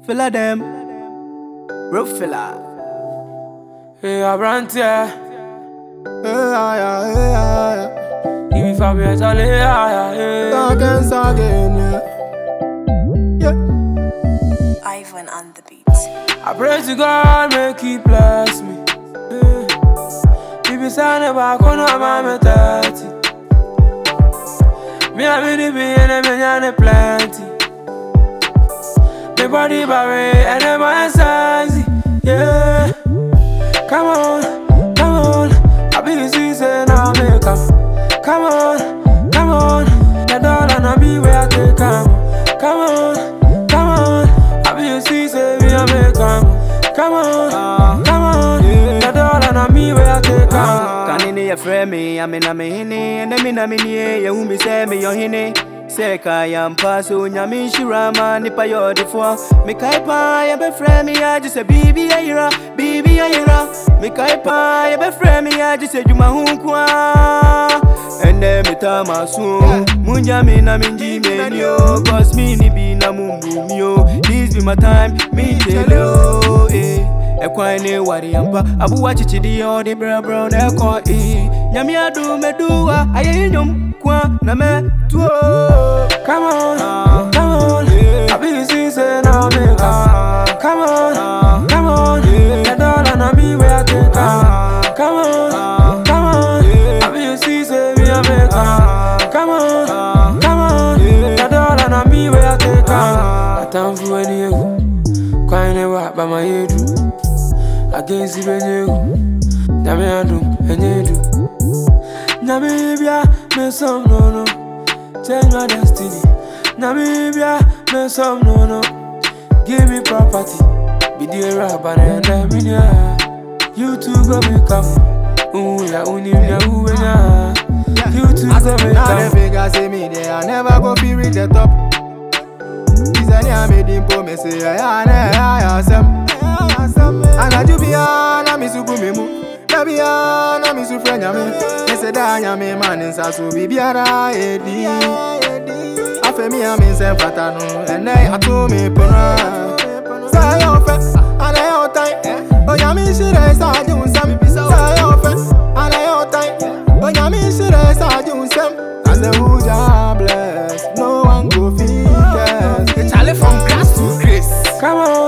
Filler them. Real filler. Hey, aberanteɛ Hey, yeah, yeah, yeah, yeah. Ibi fa bi ɛtɔle aya Again, again, yeah. Yeah. Ivan on the beat. I pray to God make he bless me yeah. Ibi sane baako na ma me thirty Me a me di bi ene me nyane plenty Me body bare ene my size Yeah Come on, come on I be the season now make am Come on, come on The dollar na be where I take am Come on, come on I be the season me a make am Come on, come on The dollar na me where I take am Kane ne yɛfrɛ me amena me hene ɛnɛ me na menie yɛhu me sɛ meyɛ ɔhene sɛ ka yɛmpa sɛ onyame nhyira ma nnipa yɛ ɔdefoɔ mekae paa yɛbɛfrɛ me agye sɛ biribi ayera biribi ayera mekae paa yɛbɛfrɛ me agye sɛ dwuma ho nko a ɛnɛ meta maso munya me na mengyi m'anio cause me ne bi na mombu mi o this be my time me tell you eh. ɛkwan ne ware ampa aboa kyekyedeɛ ɔde brɛbrɛ na ɛkɔ ee nyame ado mɛduwa ayɛyɛ nnwom kwa na mɛtuo Come on, come on I be the season now make am Come on, come on The dollar na me where I take am Come on, come on I be the season me a make am Come on, come on The dollar na me where I take am Atamfu eni egu Kwan ne wa ba ma yedu Against the benegu Nyame adum enye edu Namibia me some no no Change my destiny Namibia me some no no Give me property Be the rapper and the minya You two go me come Ooh ya uni ya uwe nya You two go me Now the come figures say me there, I never go fi reach the top. This any I made him po me say I ne I asem. And I do be na mi su me mu. Na be na mi su frenya me. Me say da nya me man insa so bi biara edi. Afe mi a mi se fata no, and I ato me pona. Say yo fe, and I yo time. Oh ya mi shire sa ju sam. Say yo fe, and I yo time. Oh ya mi shire sa ju sam. I say who ja bless, no one go fit guess. Charlie from grass to grace. Come on